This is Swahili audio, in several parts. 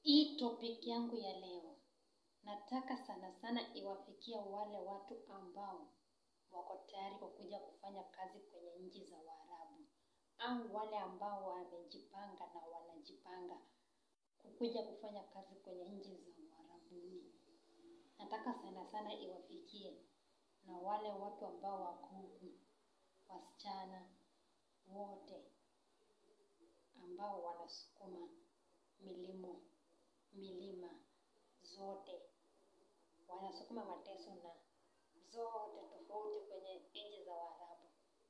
Hii topic yangu ya leo nataka sana sana iwafikia wale watu ambao wako tayari kukuja kufanya kazi kwenye nchi za Waarabu au wale ambao wamejipanga na wanajipanga kukuja kufanya kazi kwenye nchi za Uarabuni. Nataka sana sana iwafikie na wale watu ambao wako huku, wasichana wote ambao wanasukuma milimo milima zote, wanasukuma mateso na zote tofauti kwenye nchi za Waarabu.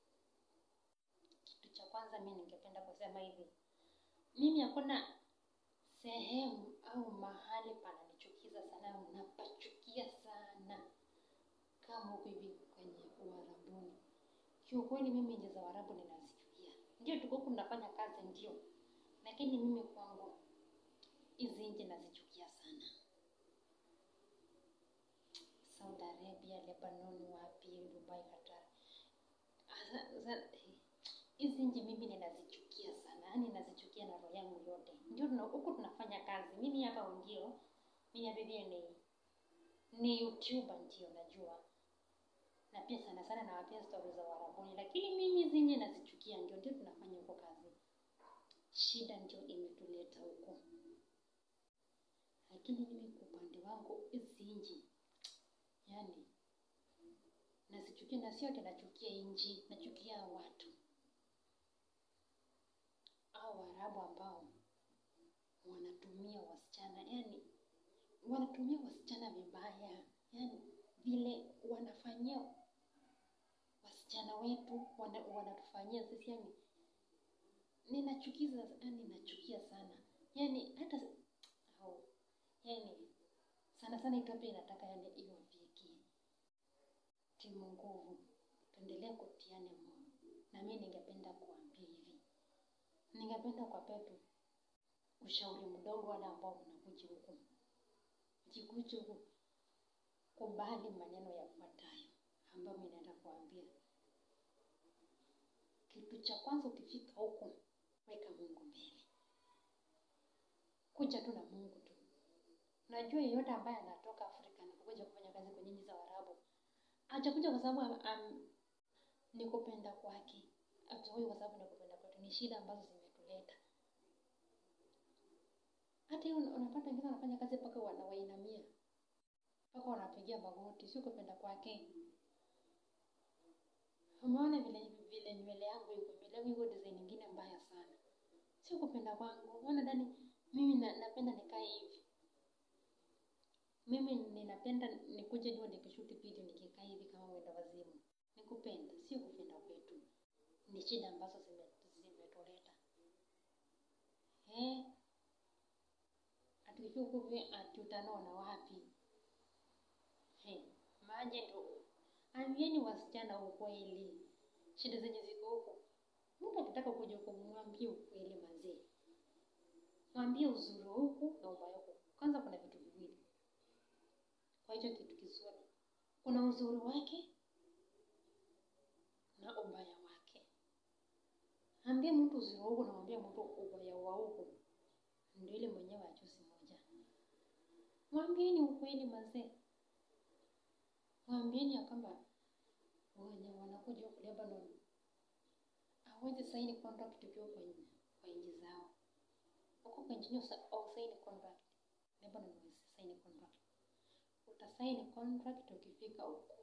Kitu cha kwanza mi ningependa kusema hivi, mimi hakuna sehemu au mahali pananichukiza sana, napachukia sana kama huku hivi kwenye Uarabuni. Kiukweli mimi nchi za Waarabu ninazichukia. Ndio tuko huku tunafanya kazi ndio, lakini mimi kwangu hizi nchi nazichukia sana. Saudi Arabia, Lebanon, wapi, Dubai, Qatar. Hizi nchi mimi ninazichukia sana, yaani nazichukia na roho yangu yote. Ndio tuna huku tunafanya kazi. Mimi hapa ungio, mimi hapa hivi ni ni YouTuber ndio najua. Na pia sana sana nawapea stori za Uarabuni, lakini mimi hizi nchi nazichukia, ndio ndio tunafanya huko kazi. Shida ndio imetuleta huko. Lakini mimi kwa upande wangu hizi nchi yani nazichukia, na sio ati nachukia nchi, nachukia watu au Waarabu ambao wanatumia wasichana, yani wanatumia wasichana vibaya, yani vile wanafanyia wasichana wetu wana, wanatufanyia sisi, yani ninachukiza, yani nachukia sana, yani hata au yani sana sana Ethiopia inataka yani iwafikie timu nguvu, tuendelee kutiane moyo. Na mimi ningependa kuambia hivi, ningependa kuwapea tu ushauri mdogo wale ambao mnakuja huku, mkikuja huku kubali maneno yafuatayo ambayo mimi naenda kuambia. Kitu cha kwanza, ukifika huku weka Mungu mbele, kuja tu na Mungu tu. Najua yeyote ambaye anatoka Afrika na kuja kufanya kazi kwenye nchi za Waarabu hajakuja kwa sababu am, am, ni kupenda kwake, hajakuja kwa sababu ni kupenda kwetu. Ni shida ambazo zimetuleta. Hata hiyo unapata wengine wanafanya kazi mpaka wanawainamia, mpaka wanapigia magoti, sio kupenda kwake. Umeona vile vile nywele yangu iko, nywele yangu iko design nyingine mbaya sana, sio kupenda kwangu. Unaona ndani, mimi na, napenda nikae hivi mimi ninapenda nikuje ndio nikishuti video nikikaa hivi kama mwenda wazimu. Nikupenda, sio kupenda kwetu. Ni shida ambazo zimetuleta. Eh, atukifika huku hivi ati utanona wapi? He, maje ndo ambieni wasichana ukweli, shida zenye ziko huku. Mtu akitaka kuja huku, mwambie ukweli mazee, mwambie uzuri huku na ubaya huku. Kwanza kuna vitu viwili kwa hicho kitu kizuri, kuna uzuri wake na ubaya wake. Ambie mtu uzuri wa huku na mwambie mtu ubaya wa huku, ndio ile mwenyewe achusi moja. Mwambieni ukweli mazee, mwambieni ya kwamba wenye wanakuja huku Lebanon hawezi saini contract ukiwa kwa nchi kwa nchi zao. Huko kwa nchi au saini contract, Lebanon hawezi saini contract utasaini contract ukifika huko.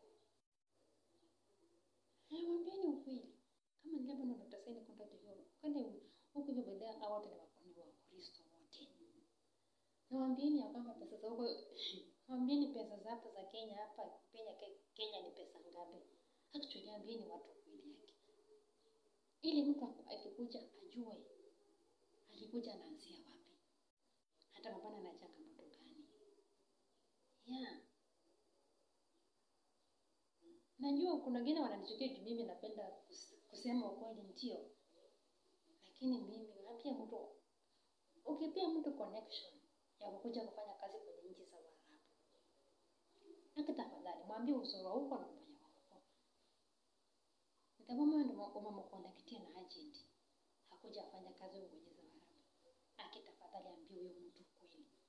Eh, mwambieni ukweli. Kama ni Lebanon utasaini contract hiyo. Kwani huko hivyo baadaye hao wote ni wakoni wa Kristo wote. Na mwambieni ya kwamba pesa za huko mwambieni pesa za hapa za Kenya hapa Kenya Kenya ni pesa ngapi? Actually ambieni watu ukweli yake. Ili mtu akikuja ajue alikuja anaanzia wapi. Hata mapana na changamoto gani. Yeah. Najua kuna wengine wananichukia juu mimi napenda kusema ukweli ndio, lakini mimi naambia mtu, ukipea mtu connection ya kukuja kufanya kazi kwenye nchi za Waarabu, haki tafadhali mwambie uzuri wa huko na ubaya wa huko. Nitamwambia ndio umemconnectia na agent hakuja afanya kazi kwenye nchi za Waarabu, haki tafadhali ambie huyo mtu kweli.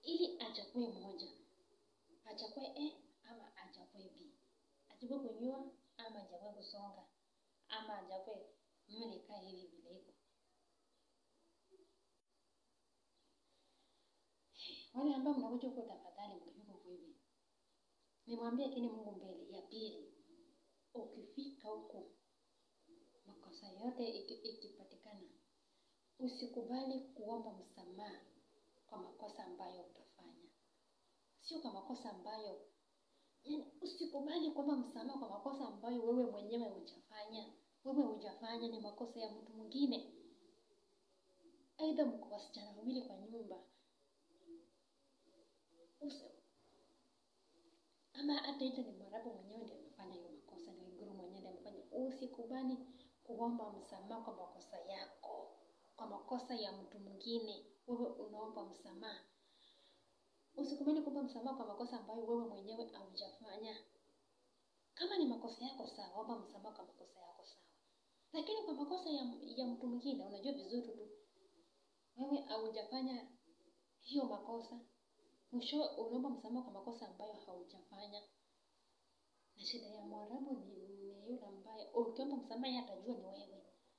ili achague moja, achague A ama achague B, achague kunyoa ama achague kusonga ama achague nywele ikae hivi vile iko. Wale ambao mnakuja huko, tafadhali mkifika huko hivi, nimwambie kini Mungu mbele. Ya pili, ukifika huko makosa yote iki- ikipatikana, usikubali kuomba msamaha kwa makosa ambayo utafanya, sio kwa makosa ambayo yani, usikubali kuomba msamaha kwa makosa ambayo wewe mwenyewe hujafanya. Wewe hujafanya, ni makosa ya mtu mwingine. Aidha mko wasichana wawili kwa nyumba, Usi- ama hata ita ni mwarabu mwenyewe ndiye amefanya hiyo makosa, ni Waiguru mwenyewe ndiye amefanya. Usikubali kuomba msamaha kwa makosa yako, kwa makosa ya mtu mwingine, wewe unaomba msamaha. Usikubali kuomba msamaha kwa makosa ambayo wewe mwenyewe haujafanya. Kama ni makosa yako sawa, omba msamaha kwa makosa yako sawa, lakini kwa makosa ya, ya mtu mwingine, unajua vizuri tu wewe haujafanya hiyo makosa, mwisho unaomba msamaha kwa makosa ambayo haujafanya. Na shida ya Mwarabu ni, ni yule ambaye ukiomba msamaha yeye atajua ni wewe,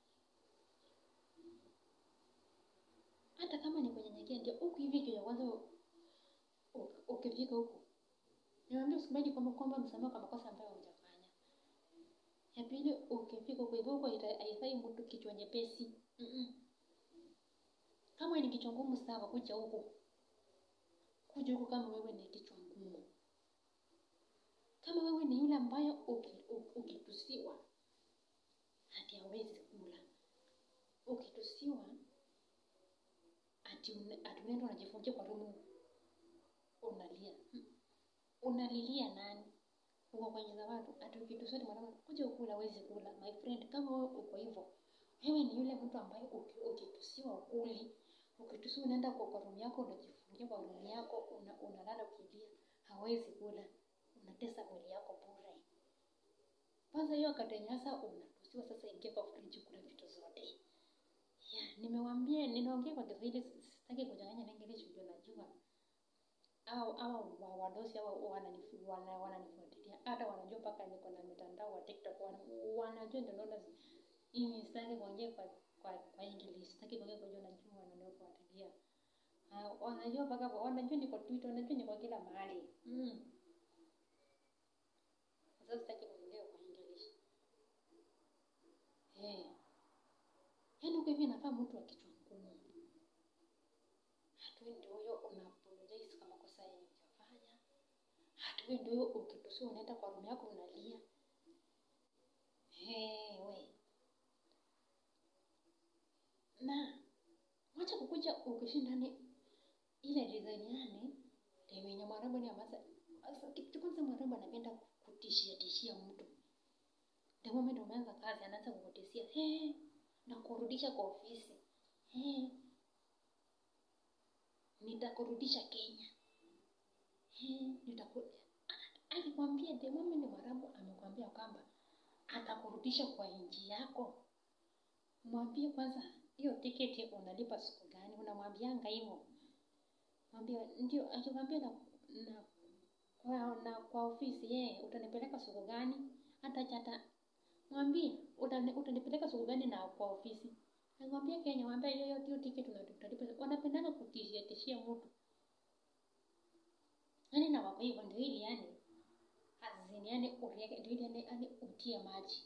hata kama ni kunyenyekea. Ndio huku hivi kitu ya kwanza u- ukifika huku, niwaambia usikubali kwamba kuomba msamaha kwa makosa ambayo hujafanya. Ya pili, ukifika huko hivyo huko haita- haifai mtu kichwa nyepesi. Mm-mm. Kama ni kichwa ngumu sawa, kuja huku, kuja huku kama wewe ni kichwa ngumu. Kama wewe ni yule ambayo uki- u- ukitusiwa hati hawezi kula, ukitusiwa ati una- ati unaenda unajifungia kwa rumu unalia. Hmm. Unalilia nani? Uko kwenye za watu, ati ukitusiwa ni mwanadamu, kuja ukula, hawezi kula. My friend, kama wewe uko hivyo, wewe ni yule mtu ambaye uki- ukitusiwa ukuli, ukitusiwa unaenda kwa kwa room yako, unajifungia kwa room yako, una, unalala ukilia, hawezi kula, unatesa mwili yako bure. Kwanza hiyo katenyasa unatusiwa, sasa ingia kwa friji, kula vitu zote. Yeah, nimewaambia ninaongea kwa Kiswahili, sitaki kuchanganya na English ndio najua. Au au wa- wadosi au wananifu- wana- wananifuatilia hata wanajua mpaka niko na mitandao wa TikTok wana, wanajua ndio naona hii sitaki kuongea kwa kwa kwa English, sitaki kuongea kwa juu najua wananifuatilia. Ah, wanajua mpaka wanajua niko Twitter, wanajua niko kila mahali. Mm. Sasa sitaki kuongea kwa English. Eh. Yaani huko hivi nafaa mtu wa kichwa ngumu. Hatuwe ndio huyo una apologize kwa makosa yenye hujafanya. Hatuwe ndio huyo ukitusiwa unaenda kwa room yako unalia. Hey, we. Na wacha kukuja ukishinda ni ile design yani ndio yenye Mwarabu ni amaza. Sasa kitu cha kwanza Mwarabu anapenda kutishia tishia mtu. The moment umeanza kazi anaanza kukutishia, hey, na kurudisha kwa ofisi. Hey, nitakurudisha Kenya. Hey, nitaku akikwambia the moment Mwarabu amekwambia kwamba atakurudisha kwa nchi yako, mwambie kwanza hiyo tiketi unalipa siku gani? Unamwambianga hivyo, mwambie ndio. Akikwambia na, na, kwa, na kwa ofisi yeye, utanipeleka siku gani? Hata chata mwambie utani, utanipeleka siku gani na kwa ofisi. Nakwambia Kenya, mwambie hiyo hiyo tiketi unatalipa. Wanapendanga kutishia tishia mtu yani, na wako hivyo ndio ili yani azini yani urieke ndio ili yani, yani utie maji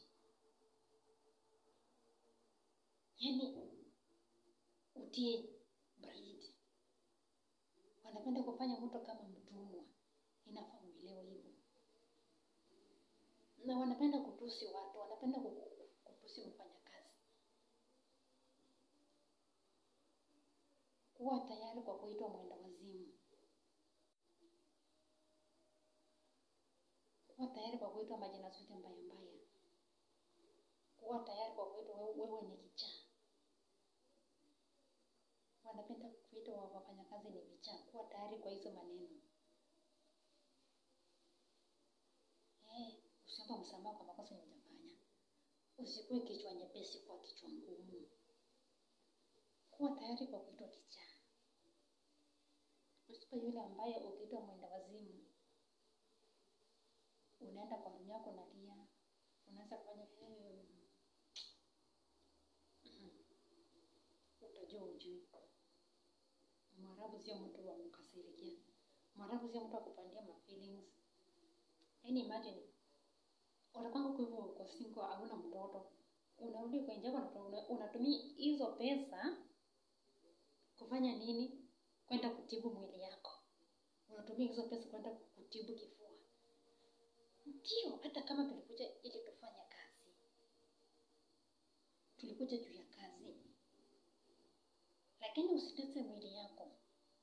yani utie baridi. Wanapenda kufanya mtu kama mtumwa, inafaa uelewe hivyo. Na wanapenda kutusi watu, wanapenda ku- kutusi mfanyakazi. Kuwa tayari kwa kuitwa mwenda wazimu, kuwa tayari kwa kuitwa majina zote mbaya mbaya, kuwa tayari kwa kuitwa wewe, wewe ni kichaa. Wanapenda kuitwa wa- wafanyakazi ni vichaa. Kuwa tayari kwa hizo maneno. Eh, usiomba msamaha kwa makosa yenye hujafanya. Usikuwe kichwa nyepesi, kuwa kichwa ngumu. Kuwa tayari kwa kuitwa kichaa. usipe yule ambaye ukiitwa mwenda wazimu unaenda kwa room yako unalia unaanza kufanya "Hmm, mhm." utajua ujui mwarabu sio mtu wa kukasirikia mwarabu sio mtu wa kupandia ma feelings yaani imagine utakwanga huko hivyo uko single hauna mtoto unarudi kwa nje yako na una- unatumia hizo pesa kufanya nini kwenda kutibu mwili yako unatumia hizo pesa kwenda kutibu kifua ndio hata kama tulikuja ili tufanye kazi tulikuja juu ya kazi lakini usitese mwili yako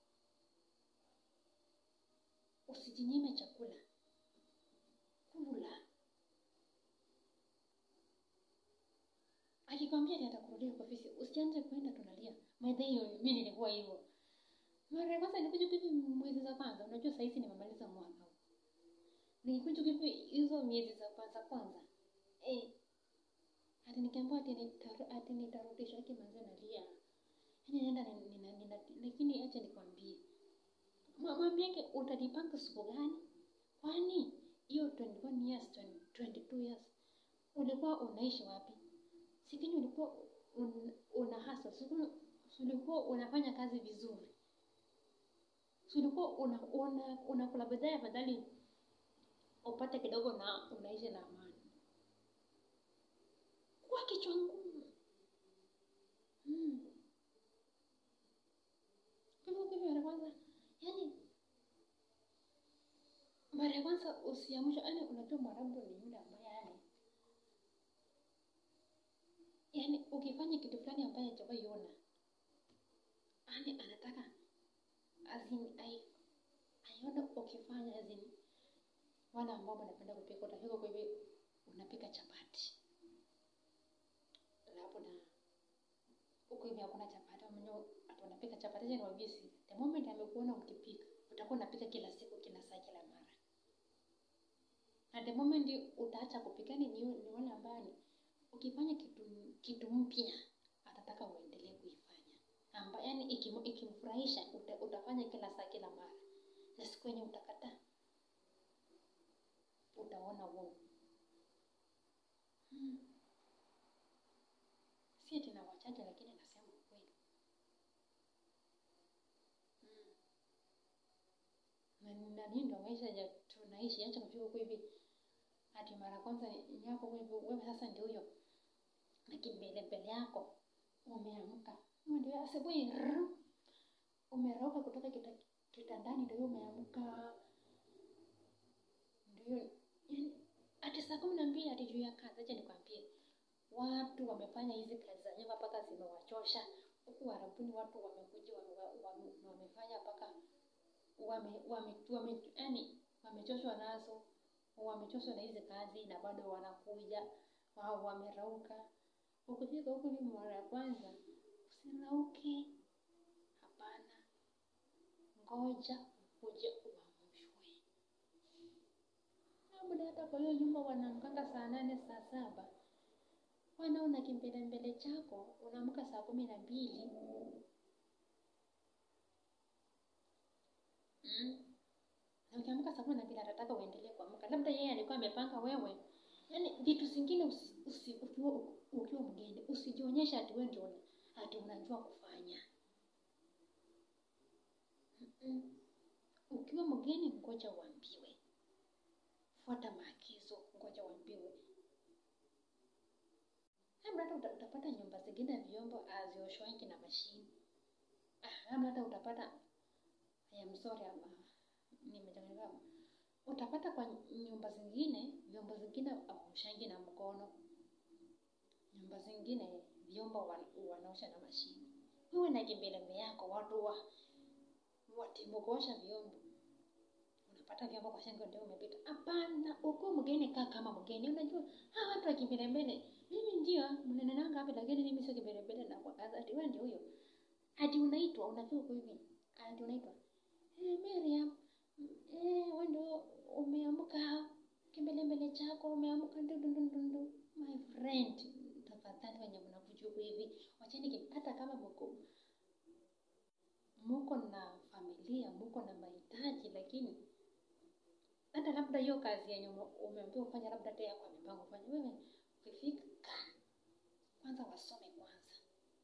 usijinyime chakula kula akikwambia ati atakurudisha kwa ofisi usianze kwenda tunalia maidha hiyo mi nilikuwa hivyo mara ya kwanza nilikuja hivi mwezi za kwanza unajua sahizi nimemaliza mwaka huu nilikuja hivi hizo miezi za kwanza kwanza eh ati nikiambiwa ati nitaru- ati nitarudishwa ati manze nalia yani naenda nina, nina, nina, lakini acha nikwambie Mwa- mwambiake utajipanga siku gani kwani hiyo 21 years 20, 22 years ulikuwa unaishi wapi sikini ulikuwa un, una hasa ulikuwa unafanya kazi vizuri Si ulikuwa una, una, unakula bidhaa afadhali upate kidogo na unaishi na amani kuwa kichwa ngumu mm. Kwa hivyo kwa hivyo mara kwanza yani mara ya kwanza usiamsha yani unajua mwarabu ni yule ambaye yani yani ukifanya kitu fulani ambaye hajawahi ona yani anataka azin ai aione ukifanya azin wale ambao wanapenda kupika utafika kwa hivi unapika chapati labda huko hivi hakuna chapati mwenyewe ati unapika chapati acha niwaambie siri the moment amekuona ukipika utakuwa unapika kila siku kila saa kila mara na the moment utaacha kupika ni ni ni wale ambao ni ukifanya kitu kitu mpya atataka uendelee kuifanya amba yani ikim, ikimfurahisha uta, utafanya kila saa kila mara na siku yenye utakataa utaona uovu hmm. si ati na wachache lakini nasema ukweli hmm. na na nini ndo maisha ya tunaishi acha kufika huko hivi ati mara kwanza yako kwa hivyo wewe sasa ndio huyo na kimbele mbele yako umeamka Wewe ndio asubuhi rrr, umerauka kutoka kita, kitandani ndio umeamka ndio yani ati saa kumi na mbili ati juu ya kazi acha nikwambie watu wamefanya hizi kazi za nyumba mpaka zimewachosha huku warabuni watu wamekuja wame, wame, wamefanya mpaka wame, wame, wame, yani wamechoshwa nazo wamechoshwa na hizi kazi na bado wanakuja wao wamerauka ukifika huku ni mara ya kwanza usirauke hapana ngoja ukuje uamshwe labda hata kwa hiyo nyumba wanaamkanga saa nane saa saba wanaona kimbele mbele chako unaamka saa kumi na mbili mm. na ukiamka saa kumi na mbili atataka uendelee kuamka labda yeye alikuwa amepanga wewe yaani vitu zingine usi, usi, ukiwa, ukiwa mgeni usijionyesha ati wewe ndio una- ati unajua kufanya Mm-mm. ukiwa mgeni ngoja uambiwe fuata maagizo ngoja uambiwe labda hata uta- utapata nyumba zingine vyombo hazioshwangi na mashini Ah, labda hata utapata I am sorry ama nimechanganyika utapata kwa nyumba zingine vyombo zingine hawaoshangi na mkono nyumba zingine vyombo wan- wanaosha na mashini wewe na kimbeleme yako watu wa watimu kuosha vyombo unapata vyombo kwa shingo ndio umepita hapana uko mgeni kaa kama mgeni unajua hawa watu wa kimbelembele mimi ndio mnenenanga hapa lakini mimi sio kimbelembele na kwa kazi ati wewe ndio huyo ati unaitwa unafika huko hivi ati unaitwa eh Miriam eh wewe ndio umeamka kimbelembele chako umeamka ndundundundu my friend tafadhali wenye mnakuja huko hivi wacheni ki- hata kama mko mko na familia familia, muko na mahitaji, lakini hata labda hiyo kazi yenye ume- umeambiwa ufanye, labda hata yako amepanga ufanye, wewe ukifika kwanza wasome kwanza.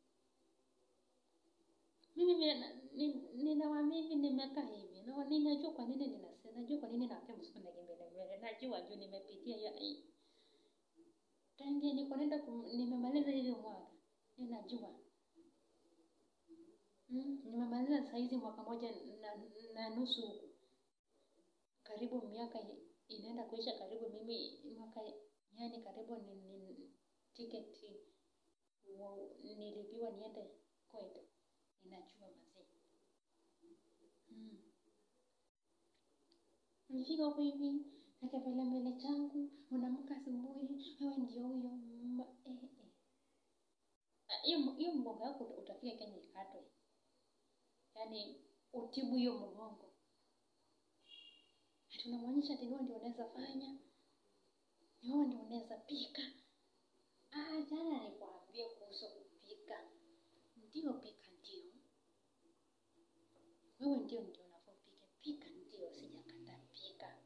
Mimi nina- ni- ninawaambia hivi, nimekaa hivi na ninajua kwa nini ninasema, najua kwa nini naambia msikuwe na kimbele mbele, najua juu nimepitia hiyo ai. Tangia niko naenda kum- nimemaliza hiyo mwaka, ninajua Mm, nimemaliza saizi mwaka moja na, na nusu huku, karibu miaka i- inaenda kuisha, karibu mimi mwaka yani karibu ni, ni tiketi wa- nilipiwa niende kwetu, ninajua mazee mm. Nifika huko hivi na kipele mbele changu, unaamka asubuhi, wewe ndio huyo mma- eh, eh. Ah, hiyo hiyo mgongo yako uta- utafika Kenya ikatwe, yaani utibu hiyo mgongo. Ati unamwonyesha ati wewe ndio unaweza fanya, ni wewe ndio unaweza pika. Ah, jana nikwambie kuhusu kupika. Ndio pika, ndio wewe ndio ndio unafaa upike. Pika ndio, sijakataa pika.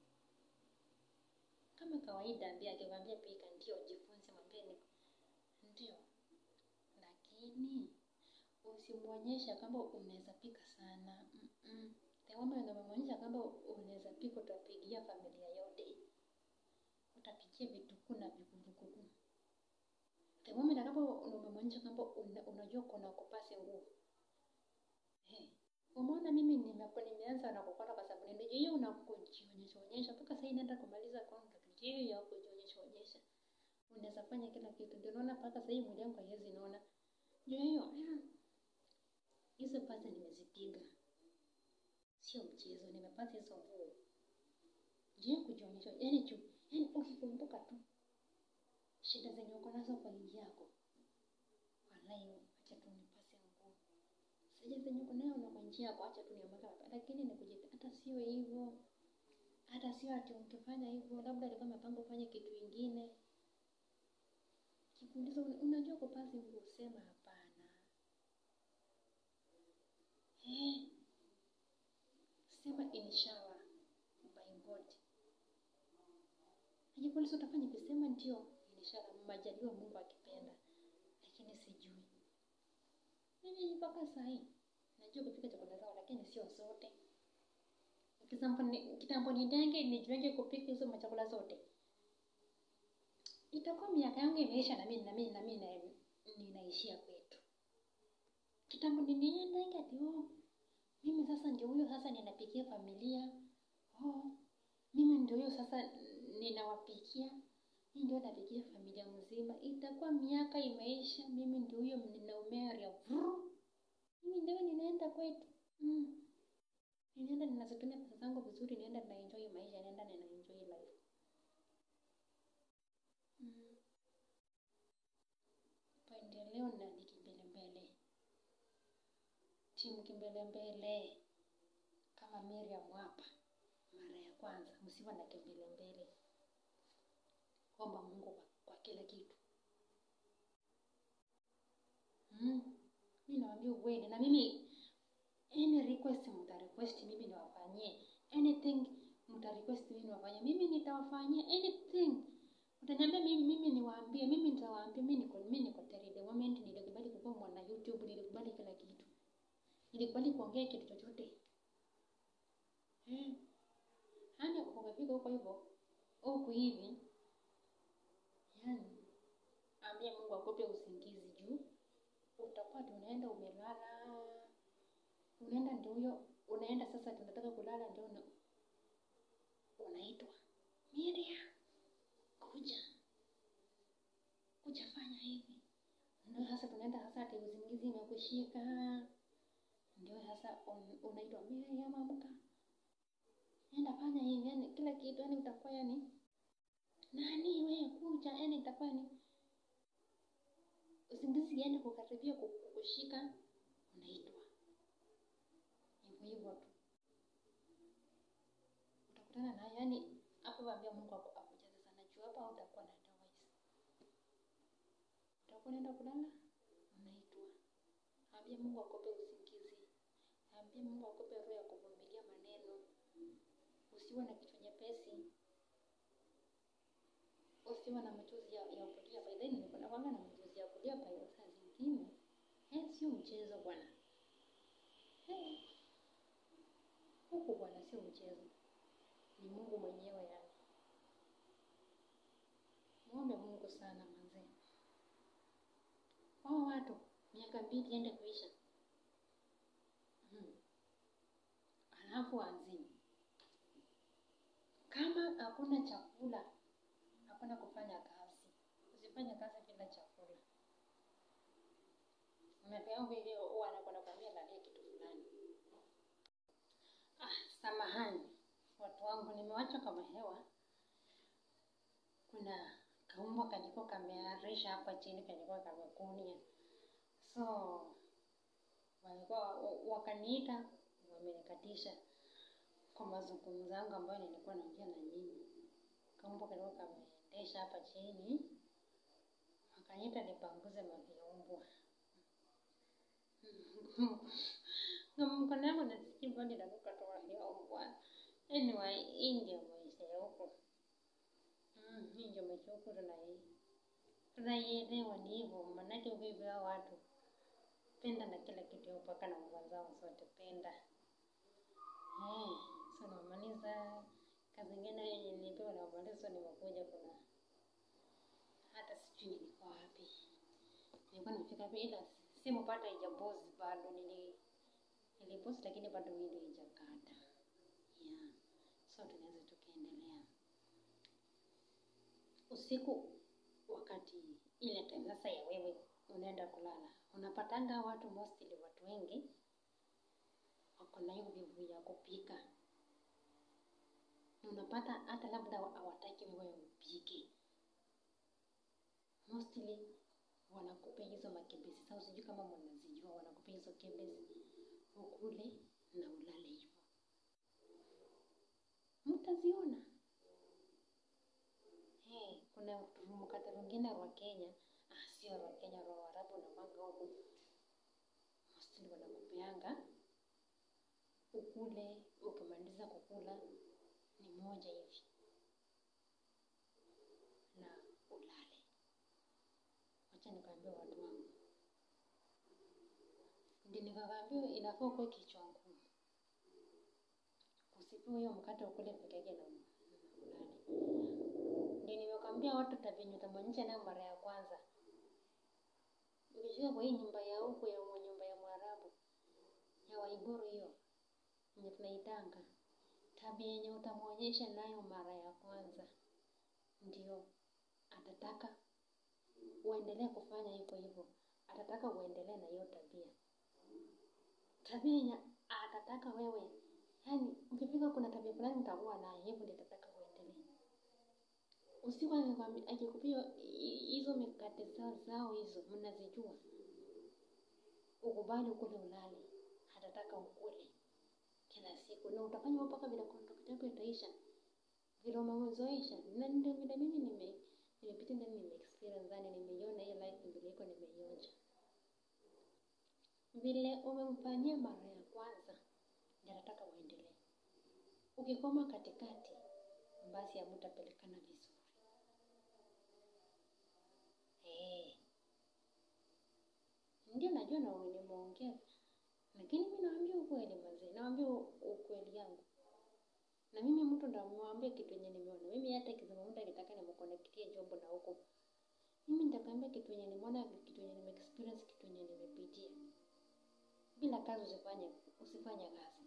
Kama kawaida, ambia akikwambia pika, ndio jifunze, mwambie ni ndio, lakini usimwonyesha kwamba unaweza pika sana. Mm-mm. The moment unamwonyesha kwamba unaweza pika, utapigia familia yote, utapikia vitukuu na vikumbukuu. The moment ambapo umemwonyesha kwamba una, unajua kuna kupasi nguo eh, umeona mimi nimekuwa nimeanza na kukota kwa sababu ndio hiyo unakujionyesha onyesha mpaka sasa inaenda kumaliza contract hiyo ya kujionyesha onyesha, unaweza fanya kila kitu. Ndio naona mpaka sasa hii mwili wangu haiwezi naona, ndio hiyo ah, hizo pasi nimezipiga, sio mchezo, nimepata hizo nguo ndio kujionyesha, yani juu, yani ukikumbuka tu shida zenye uko nazo kwa nchi yako, wallahi, acha tu nipase nguo sija zenye uko nayo na kwa nchi yako, acha tu niamke mapema. Lakini ni kujita, hata sio hivyo, hata sio ati ukifanya hivyo, labda alikuwa amepanga ufanye kitu ingine. Kikuuliza, una- unajua kupasi nguo, sema hapana. Eh, sema inshallah by God. Akikuuliza utafanya hivi, sema ndio, inshallah, majaliwa Mungu akipenda, lakini sijui mimi mpaka saa hii najua kupika chakula zao, lakini sio zote. Kitambo ni- kitambo nidenge nijuenge kupika hizo machakula zote, itakuwa miaka yangu imeisha na mimi na mimi na mimi na- ninaishia kwetu. Kitambo niniendenge ati oh, mimi sasa ndio huyo sasa ninapikia familia oh, mimi ndio huyo sasa ninawapikia mimi ndio napikia familia mzima. Itakuwa miaka imeisha, mimi ndio huyo ninaumeria vru mimi ndio ninaenda kwetu mm. Ninaenda ninazitumia pesa zangu vizuri, nienda na enjoy maisha, nienda nina enjoy life mm. Maendeleo na ni kimbelembele, timu kimbelembele kama Miriam hapa. Mara ya kwanza, msiwe na kimbelembele, omba Mungu kwa, kwa kila kitu mm. Mi nawaambia ukweli, na mimi any request mta request mimi niwafanyie anything mta request mimi niwafanyie mimi nitawafanyia anything utaniambia mimi mimi niwaambie mimi nitawaambia mimi niko mimi niko tayari the moment nilikubali kuwa mwana YouTube nilikubali kila kitu nilikubali kuongea kitu chochote eh hani ukafika huko hivyo huku hivi yani ambia Mungu akupe usingizi juu utakuwa tu unaenda umelala unaenda ndio huyo unaenda sasa tunataka kulala ndio una, unaitwa Miriam kuja kuja fanya hivi ndio sasa tunaenda sasa ati usingizi imekushika ndio sasa un, unaitwa Miriam amka nenda fanya hivi yani kila kitu yani utakuwa yani nani wewe kuja yani itakuwa yani usingizi iende kukaribia kukushika unaitwa hivyo hivyo tu utakutana na yani hapo waambia Mungu aku- akujaze sana juu hapa hautakuwa na otherwise utakuwa unaenda kulala unaitwa ambia Mungu akupe usingizi ambia Mungu akupe roho ya usiwe na kichwa nyepesi, usiwe na machozi ya, ya kulia. By then niko nakwanga na machozi ya kulia by saa zingine. Eh, sio mchezo bwana. Eh, huku bwana, sio mchezo, ni Mungu mwenyewe yani. Muombe Mungu sana manze. Hao watu miaka mbili ende kuisha, hmm. Alafu azini kama hakuna chakula, hakuna kufanya kazi. Usifanye kazi bila chakula. Miaka yangu ile huwa anakwenda kwambia lalia kitu fulani. Ah, samahani watu wangu, nimewacha kama hewa. Kuna kaumbwa kalikuwa kamearisha hapa chini, kalikuwa kamekunia, so walikuwa wakaniita, wamenikatisha kwa mazungumzo yangu ambayo nilikuwa naongea na nyinyi. Kaumbwa kalikuwa kameendesha hapa chini, wakaniita nipanguze mavyaumbwa mkono yangu nasikia bado inanuka toka vyaumbwa. Anyway, hii ndio maisha ya huko. Mm, hii ndio maisha huko tunai tunaielewa ni hivyo, manake ukivaa watu penda na kila kitu mpaka na nguo zao zote penda. Eh, so namaliza kazi ingine yenye nilipewa na malizo, nimekuja kuna hata sijui nilikuwa wapi, nilikuwa nimefika wapi, ila simu bado haijapost bado, nili nilipost lakini bado video haijakata. Yeah, so tunaweza tukaendelea usiku wakati ile time sasa ya wewe unaenda kulala, unapatanga watu mostly, watu wengi wako na hiyo vivu ya kupika, unapata hata labda hawataki wewe upike, mostly wanakupea hizo makebesi. Sasa sijui kama mnazijua, wanakupea hizo kebesi ukule na ulale hivyo, mtaziona Hey, kuna mkate mwingine wa Kenya, ah, sio wa Kenya, wa Waarabu na manga huku mostly wanakupeanga ukule, ukimaliza kukula ni moja hivi na ulale. Wacha nikaambia watu wangu, ndio nikawaambia inafaa ukuwe kichwa ngumu, usipewe hiyo mkate ukule peke yake na ulale ndio nimekwambia watu tavenye utamwonyesha nayo mara ya kwanza. Ukifika kwa hii nyumba ya huku ya mwa nyumba ya Mwarabu ya Waiguru hiyo yenye tunaitanga, tabia yenye utamwonyesha nayo mara ya kwanza, ndio atataka uendelee kufanya hivyo hivyo, atataka uendelee na hiyo tabia. Tabia yenye atataka wewe, yani ukifika kuna tabia fulani utakuwa nayo, hivyo ndio atataka uendelee usiku akikupia hizo mikate zao zao hizo mnazijua, ukubali ukule ulale, hatataka ukule kila siku, na utafanya mpaka vile contract yako itaisha, vile umezoesha. Na ndio vile mimi nime nimepitia ndani, nime experience ndani, nimeiona hiyo life vile iko, nimeionja vile umemfanyia mara ya kwanza, ndio anataka uendelee. Ukikoma katikati, basi hamtapelekana vizuri. Eh, ndio najua na nimeongea, lakini mimi naambia ukweli mazee, naambia ukweli yangu. Na mimi mtu ndo mwambie kitu yenye nimeona. Mimi hata ikisema mtu akitaka nimconnectie job na huko, mimi nitakwambia kitu yenye nimeona, kitu yenye nime experience, kitu yenye nimepitia. Bila kazi usifanye usifanye kazi.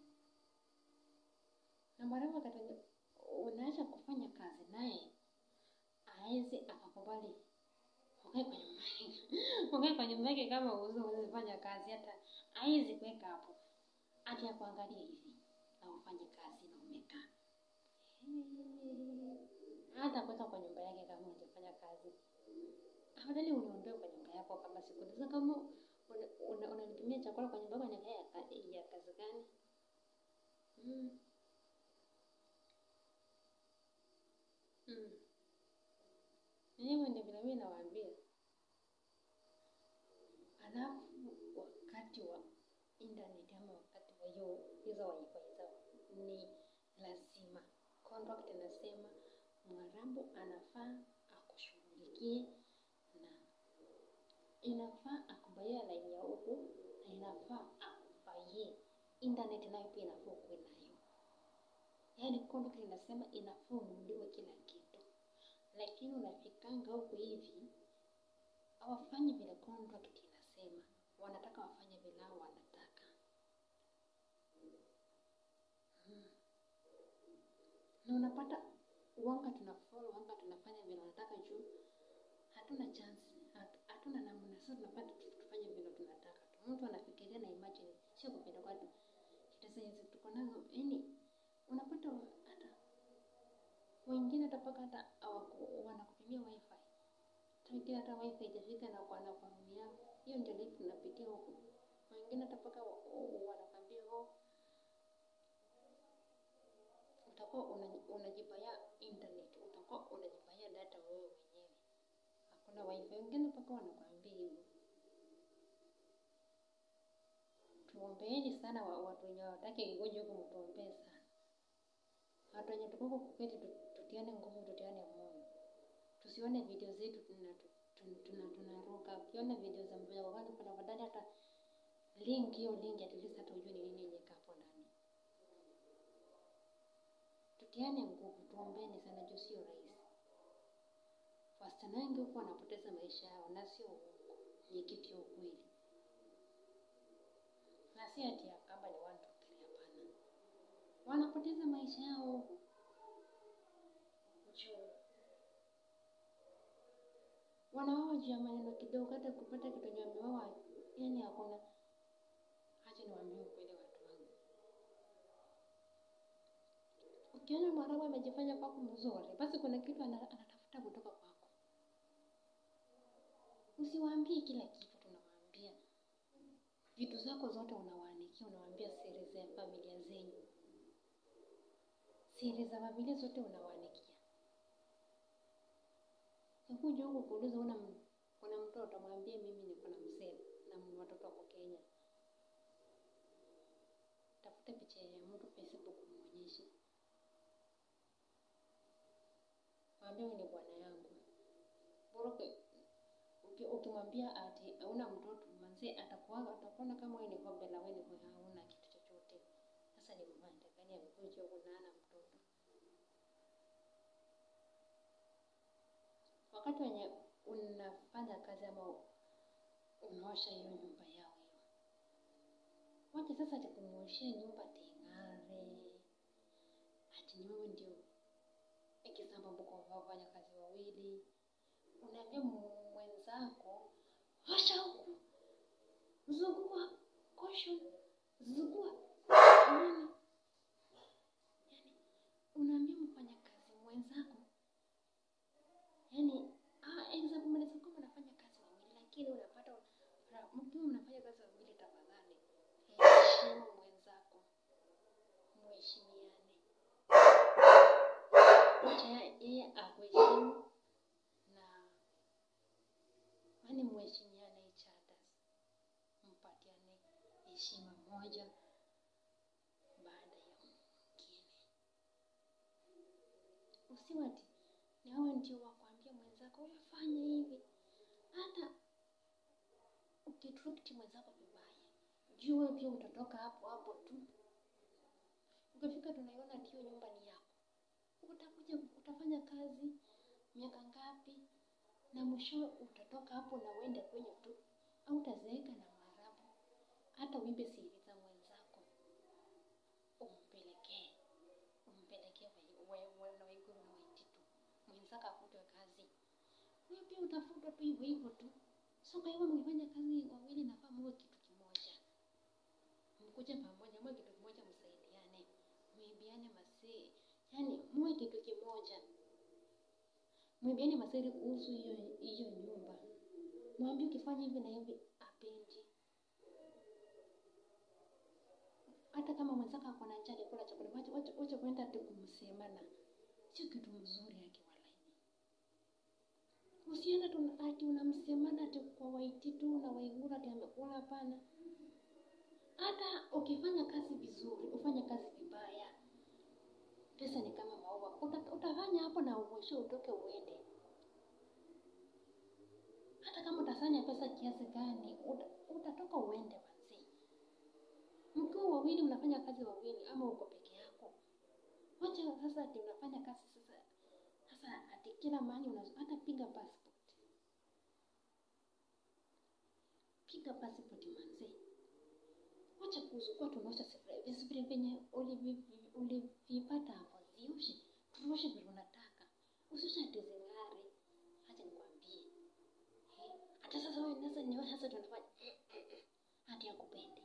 Na mara wakati unaacha kufanya kazi naye aezi akakubali ukae kwa nyumba yake ukae kwa nyumba yake kama usifanya kazi, hata aezi kuweka hapo ati akuangalia hivi na ufanye kazi na umekaa hata kuweka kwa nyumba yake kama unafanya kazi. Afadhali uniondoe kwa nyumba yako kama siku sasa, kama unanitumia chakula kwa nyumba yako, ni ya kazi gani? Mm. Mm. Hivyo ndio vile mimi nawaambia. Alafu wakati wa internet ama wakati wa hiyo hizo wifi zao ni lazima contract inasema Mwarabu anafaa akushughulikie na inafaa akubaie laini ya huku na inafaa akubaie internet nayo pia inafaa ukuwe nayo. Yaani contract inasema inafaa ununuliwe kila kitu, lakini unafikanga huku hivi hawafanyi vile contract inasema, wanataka wafanye vile hao wanataka. Hmm. Na unapata wanga tunafollow, wanga tunafanya vile wanataka juu hatuna chance, hat- hatuna namna. Sasa tunapata tu- tufanye vile tunataka tu. Mtu anafikiria na imagine, sio kupenda kwatu. Shida zenye tuko nazo, yaani unapata hata wengine hata mpaka hata hawaku- wanakupimia wifi wengine hata wifi haijafika na kwa wanakwambia hiyo ndio life tunapitia huku. Wengine hata mpaka wa- wa- wanakwambia oh, utakuwa una- unajibaya internet, utakuwa unajibaya data wewe mwenyewe, hakuna wifi. Wengine mpaka wanakwambia hivyo. Tuombeeni sana wa- watu wenye hawataki ngoja huku, mtuombee sana. Watu wenye tuko huku kuketi, tu- tutiane nguvu, tutiane moyo, tusione video zetu tuna tuna tuna tunaruka. Ukiona video za mbele wakati kuna badala hata link hiyo link at least hata ujue ni nini yenye iko hapo ndani. Tutiane nguvu, tuombeni sana juu sio rahisi. Wasichana wengi huku wanapoteza maisha yao na sio uongo, ni kitu ya ukweli, na si ati ya kwamba ni one two three, hapana. Wanapoteza maisha yao huku juu wanaoa juu ya maneno kidogo, hata kupata kitu yenye wameoa, yani hakuna. Acha niwaambie ukweli watu wangu, ukiona Mwarabu amejifanya kwako mzuri, basi kuna kitu ana- anatafuta kutoka kwako. Usiwaambie kila kitu, tunawaambia vitu zako zote, unawaanikia, unawaambia siri za familia zenyu, siri za familia zote unawaanikia. Sikuja huku kuuliza una m- una mtoto, mwambie mimi niko na mzee na m- watoto wako Kenya. Tafuta picha ya mtu Facebook muonyeshe, mwambie wewe ni bwana yangu. Bora uki- uki- ukimwambia ati hauna mtoto, manzee atakuanga atakuona kama wewe ni kombe la wewe ni hauna kitu chochote. Sasa ni mvande gani amekuja huku na hana mtoto? wakati wenye unafanya kazi ama unaosha hiyo nyumba yao hiyo, wacha sasa ati kumuoshea nyumba ting'are, ati ni wewe ndio ikisamba mko wafanya kazi wawili, unaambia mwenzako osha huku, zugua kosho, zugua nini, yani unaambia mfanyakazi mwenzako yani ah, example mnaweza kuwa mnafanya kazi wawili, lakini unapata una- mkiwa mnafanya kazi wawili, tafadhali heshimu mwenzako, mheshimiane, acha ye- yeye akuheshimu na yani mheshimiane each other, mpatiane heshima moja baada ya mwingine. Usiwe ati ni wewe ndio wakwambia mwenzako wewe fanya hivi. Hata ukitreat mwenzako vibaya, jua wewe pia utatoka hapo hapo tu. Ukifika tunaiona ati hiyo nyumba ni yako, utakuja utafanya kazi miaka ngapi, na mwisho utatoka hapo na uende kwenye tu, au utazeeka na maarabu. Hata uibe siri za mwenzako umpelekee umpelekee wewe na Waiguru na Waititu, mwenzako afutwe kazi, wewe pia utafutwa tu hivyo hivyo tu. So kwa hivyo mkifanya kazi wawili, nafaa muwe kitu kimoja, mkuje pamoja, muwe kitu kimoja, msaidiane, muibiane masee, yani muwe kitu kimoja, muibiane masiri kuhusu hiyo hiyo nyumba. Mwambie ukifanya hivi na hivi apendi. Hata kama mwenzako ako na njaa kula chakula, wacha wacha wacha kwenda tu kumsemana, sio kitu mzuri yake walai. Usiende tu ati unamsemana ati kwa Waititu na Waiguru ati amekula, hapana. Hata ukifanya kazi vizuri, ufanye kazi vibaya, Pesa ni kama maua, Uta, utafanya hapo na uishe utoke uende. Hata kama utasanya pesa kiasi gani, uta, utatoka uende manzi. Mkiwa wawili mnafanya kazi wawili, ama uko peke yako, wacha sasa ati unafanya kazi sasa sasa ati kila mahali una hata piga passport, piga passport manzi. Wacha kuzukua tunaosha sufuria vizuri venye ulivi- ulivipata hapo, zioshe tuoshe vile unataka, usioshe ati zing'are. Acha nikwambie, eh, hata sasa wewe sasa ni wewe sasa tunafanya hati akupende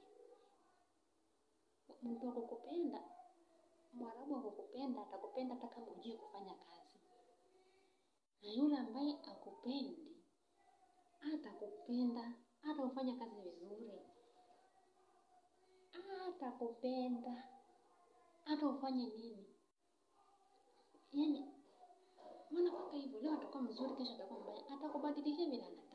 mtu akukupenda, mwarabu akukupenda, atakupenda hata kama hujui kufanya kazi, na yule ambaye akupendi atakupenda hata ufanya kazi vizuri, atakupenda hata ufanye nini. Yani wanakwaka hivyo, leo atakuwa mzuri, kesho atakuwa mbaya, atakubadilishia vile anataka.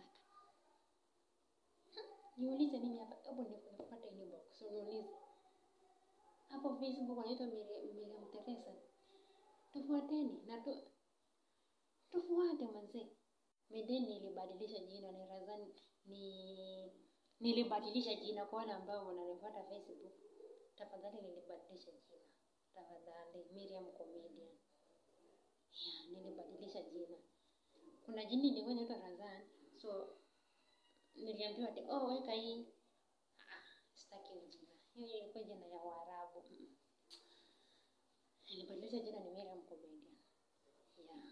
Niulize mimi hapa, hebu nipate inbox, niulize hapo Facebook wanaitwa Miriam Teresa, tufuateni na tu, tufuate manzee. Medeni nilibadilisha jina, ni Razani, ni nilibadilisha jina kwa wale ambao wananifuata Facebook. Tafadhali nilibadilisha jina, tafadhali Miriam Comedian. Yeah, nilibadilisha jina. Kuna jina ilikuwa inaitwa Razan, so niliambiwa ati oh, weka hii. Ah, sitaki hiyo jina. Hiyo ilikuwa jina ya Waarabu. Mm. Nilibadilisha jina ni Miriam Comedian. Yeah.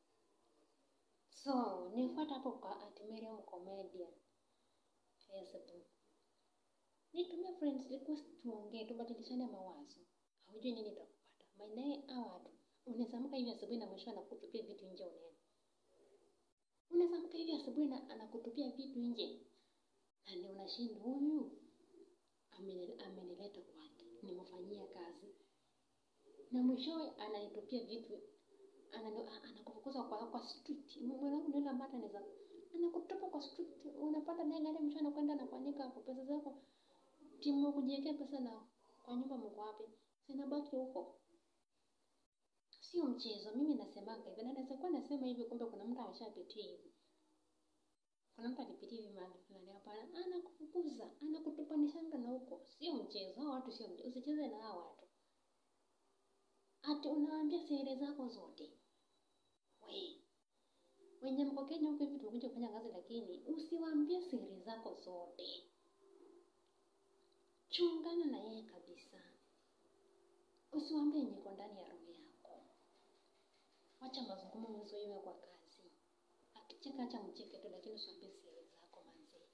So, nifuata hapo kwa at Miriam Comedian Facebook. Nitumie friends request tuongee, tubadilishane mawazo. Haujui nini itakupata. Maanaye hao watu unaweza amka hivi asubuhi na mwisho anakutupia vitu nje unaenda. Unaweza amka hivi asubuhi na anakutupia vitu nje. Na ni unashinda huyu ameni- amenileta kwake, nimefanyia kazi. Na mwishowe ananitupia vitu anani- a- anakufukuza kwa kwa street. Mwanangu ndio ambaye anaweza anakutupa kwa street. Unapata naye gari mwisho anakwenda na kuanika kwa pesa zako. Timu kujiwekea pesa na kwa nyumba mko wapi? Sinabaki huko. Sio mchezo. Mimi nasemanga hivi, na naweza kuwa nasema hivi, kumbe kuna mtu ameshapitia hivi. Kuna mtu alipitia hivi mahali fulani, hapana, anakufukuza, anakutupanishanga na huko. Sio mchezo, hao watu sio mchezo. Usicheze na hao watu. Ati unawaambia siri zako zote. We, wenye mko Kenya huko hivi tunakuja kufanya kazi, lakini usiwaambie siri zako zote. Chungana na yeye kabisa. Usiwaambie yenye iko ndani ya roho yako. Wacha mazungumzo iwe kwa kazi. Akicheka acha mcheke tu, lakini usiwaambie siri zako manzi.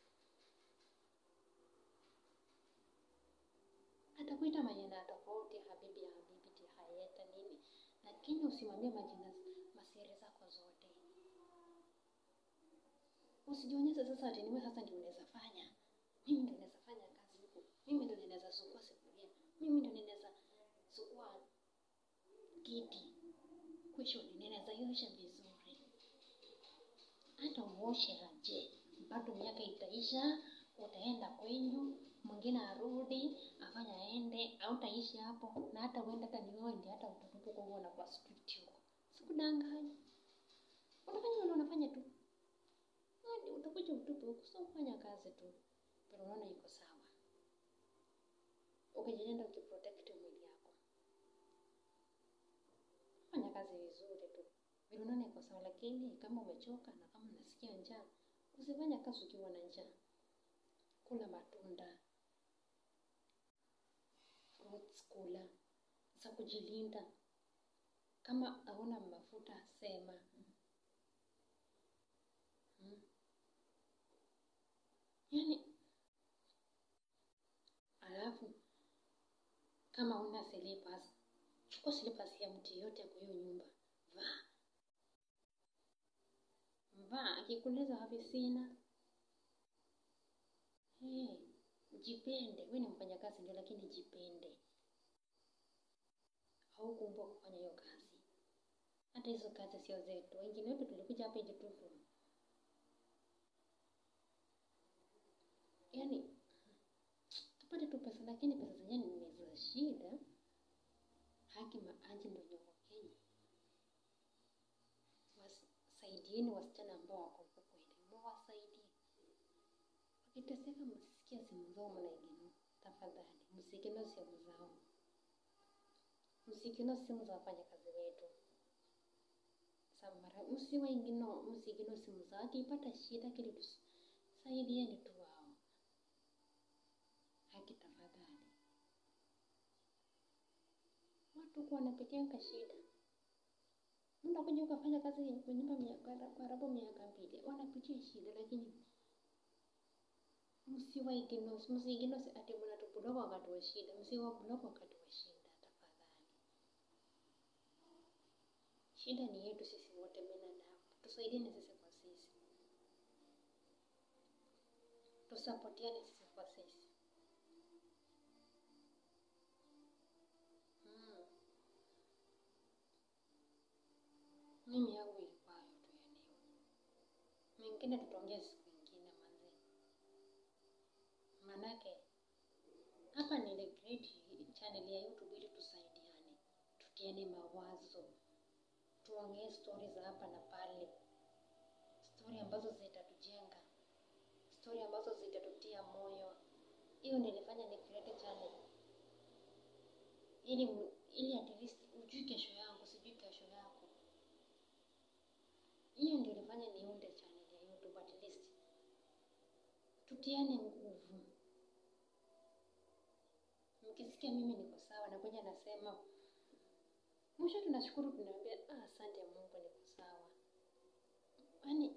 Atakuita majina tofauti, habibi ya habibi, ti hayeta nini, lakini usimwambie majina masiri zako zote. Usijionyeshe sasa ati niwe sasa ndio unaweza fanya. Mimi ndio naweza fanya kazi huku. Mimi ndio ninaweza sukua sufuria. Mimi ndio ninaweza sukua kiti. Kesho ninaweza iosha vizuri. Hata uoshe aje, bado miaka itaisha, utaenda kwenyu, mwingine arudi afanya aende, hautaishi hapo, na hata uende hata ni wewe ndiye hata utatupa huko na kwa street huko. Sikudanganya. Unafanya vile unafanya tu. Hadi utakuja utupe huko, sio kufanya kazi tu. Pero unaona iko sawa. Ukijilinda ukiprotect mwili yako. Fanya kazi vizuri tu. Vile unaona iko sawa, lakini kama umechoka na kama unasikia njaa, usifanye kazi ukiwa na njaa. Kula matunda, fruits kula, za kujilinda. Kama hauna mafuta sema. Hmm. Yaani, alafu kama una slippers, chukua slippers ya mtu yote kwa hiyo nyumba, vaa vaa. Akikuuliza wapi, sina. Hey, jipende. Wewe ni mfanyakazi ndio, lakini jipende. Haukuumbwa kufanya hiyo kazi. Hata hizo kazi sio zetu. Wengine wetu tulikuja hapa ili tu yaani tupate tu pesa, lakini pesa zenyewe ni za shida. Haki ma, maji ndio nyongo Kenya. Wasaidieni wasichana ambao wako huko kweli, mwawasaidie. Wakiteseka, msisikie simu zao mnaigino. Tafadhali msigino simu zao, msigino simu za wafanyakazi wetu. Samara, msiwaingino, msigino simu zao. Akipata shida kile tusaidieni tu wao. Haki tafadhali. Watu kuwa wanapitianga shida. Mtu kuja ukafanya kazi kwa nyumba miaka karibu miaka mbili, wanapitia shida, lakini msiwaigino, msigino ati mnatublock wakati wa shida, msiwablock wakati wa shida tafadhali. Shida ni yetu sisi wote binadamu, tusaidiane sisi kwa sisi, tusapotiane sisi kwa sisi. Mm. Mimi yangu ilikuwa hayo tu ya leo, mengine tutaongea siku ingine manze, manake hapa ni ile great channel ya YouTube ili tusaidiane, tutiane mawazo, tuongee stori za hapa na pale, stori ambazo zitatujenga, stori ambazo zitatutia moyo. Hiyo nilifanya ni create channel ili mu- ili at least ujui kesho yangu, sijui kesho yako. Hiyo ndio ilifanya niunde channel ya YouTube at least tutiane nguvu. Mkisikia mimi niko sawa, nakuja nasema mwisho, tunashukuru tunaambia, ah, asante Mungu, niko sawa. Yaani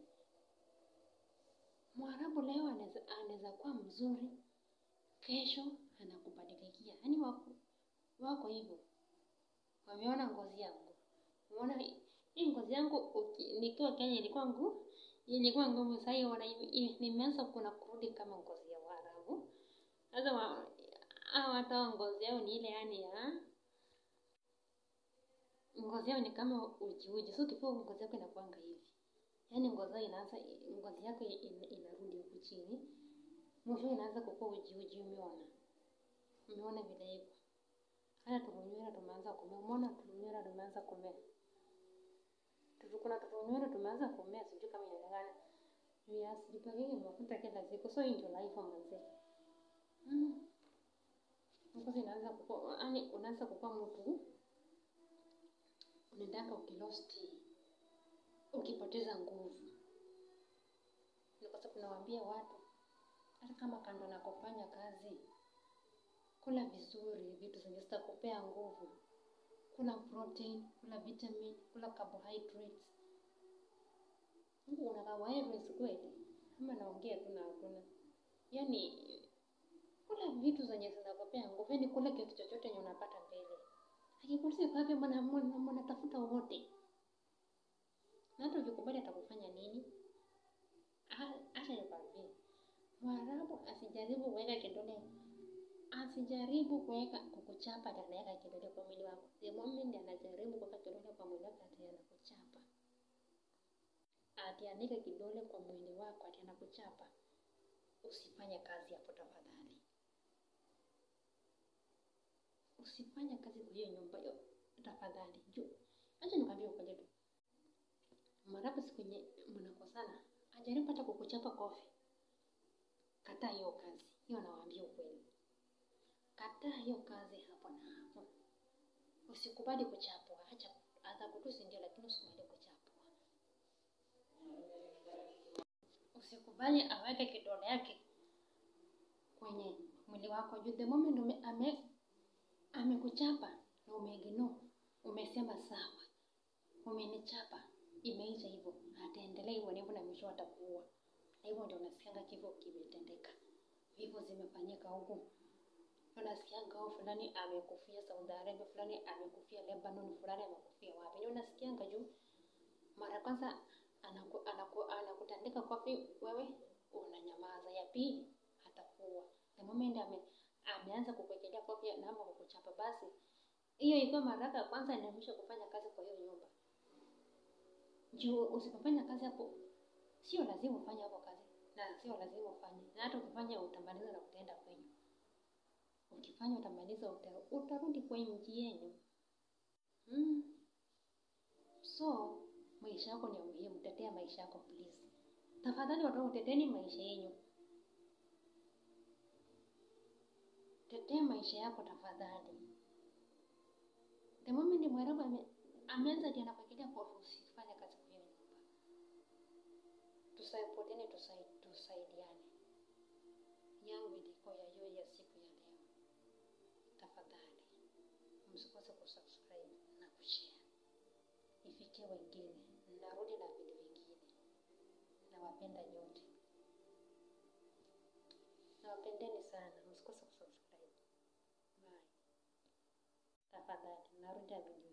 Mwarabu leo anaweza anaweza kuwa mzuri, kesho anakubadilikia. Yaani wako wako hivyo, wameona ngozi yangu, umeona hii hii ngozi yangu uki- nikiwa Kenya ilikuwa ngu ilikuwa ngumu. Sasa hiyo wana nimeanza kuna kurudi kama ngozi ya Waarabu. Sasa wa, hao hata wao ngozi yao ni ile yani ya ngozi yao ni kama uji uji, so ukifua ngozi yako inakuanga hivi, yaani ngozi yao inaanza ngozi yako in, inarudi huku chini, mwisho inaanza kukua uji uji. Umeona, umeona vile hivyo. Hata tulunywera tumeanza kumea, umeona tulunywera tumeanza kumea, Tutu- kuna tulunywera tumeanza kumea, sijui kama inaonekana. Yes, jipakeni mafuta kila siku, so hii ndio life manze. Mm. Ngozi inaanza kukua, yaani unaanza kukua mtu unaendanga ukilosti, ukipoteza nguvu. Ni kwa sababu nawaambia watu, hata kama kando na kufanya kazi, kula vizuri vitu zenye zitakupea nguvu. Kula protein, kula vitamin, kula carbohydrates. Mungu una carbohydrates kweli? Ama naongea tu na hakuna? Yaani kula vitu zenye zinakupea nguvu, yaani kula kitu chochote yenye unapata mbele. Akikuruhusu kwa hivyo mwana mwana mnatafuta wote. Na hata ukikubali atakufanya nini? Ah, Acha nikwambie. Mwarabu asijaribu kuweka kidole asijaribu kuweka kukuchapa ati anaweka kidole kwa mwili wako. The moment anajaribu kuweka kidole kwa mwili wako ati anakuchapa. Ati anaweka kidole kwa mwili wako ati anakuchapa. Usifanye kazi hapo tafadhali. Usifanye kazi kwa hiyo nyumba hiyo tafadhali. Juu acha nikwambie ukweli tu. Mwarabu siku yenye mnakosana, ajaribu hata kukuchapa kofi. Kataa hiyo kazi. Hiyo nawaambia ukweli. Kataa hiyo kazi hapo na hapo. Usikubali kuchapwa. Acha atakutusi ndio, lakini usikubali kuchapwa. Usikubali aweke kidole yake kwenye mwili wako juu the moment ume, ame amekuchapa na umeignore, umesema sawa, umenichapa, imeisha hivyo, ataendelea hivyo na hivyo, na mwisho atakuua. Na hivyo ndio unasikianga kifo kimetendeka, vifo zimefanyika huku unasikianga oh, fulani amekufia Saudi Arabia, fulani amekufia Lebanon, fulani amekufia wapi. Ni unasikianga juu mara kwanza anaku, anaku, anakutandika kofi, wewe unanyamaza. Ya pili atakuwa the moment ame, ameanza kukuwekelea kofi na ama kukuchapa, basi hiyo ikiwa mara yako ya kwanza, ni mwisho kufanya kazi kwa hiyo nyumba. Juu usipofanya kazi hapo, sio lazima ufanye hapo kazi, na sio lazima ufanye, na hata ukifanya utamaliza na utaenda kwenyu ukifanya utamaliza uta, utarudi kwa nchi yenu. mm. So maisha yako ni ya muhimu, tetea maisha yako please. Tafadhali watu wangu, teteni maisha yenyu, tetea maisha yako tafadhali. The moment Mwarabu ame, ameanza ati anakuwekelea kwa ofisi, fanya kazi kwa hiyo nyumba. Tusaipotiane, tusai, tusaidiane. Yangu ilikuwa ya hiyo ya siku ya leo. Tafadhali msikose kusubscribe na kushare, ifikie wengine. Narudi na vitu vingine. Nawapenda nyote, nawapendeni sana, msikose kusubscribe. Bye. Tafadhali narudi na video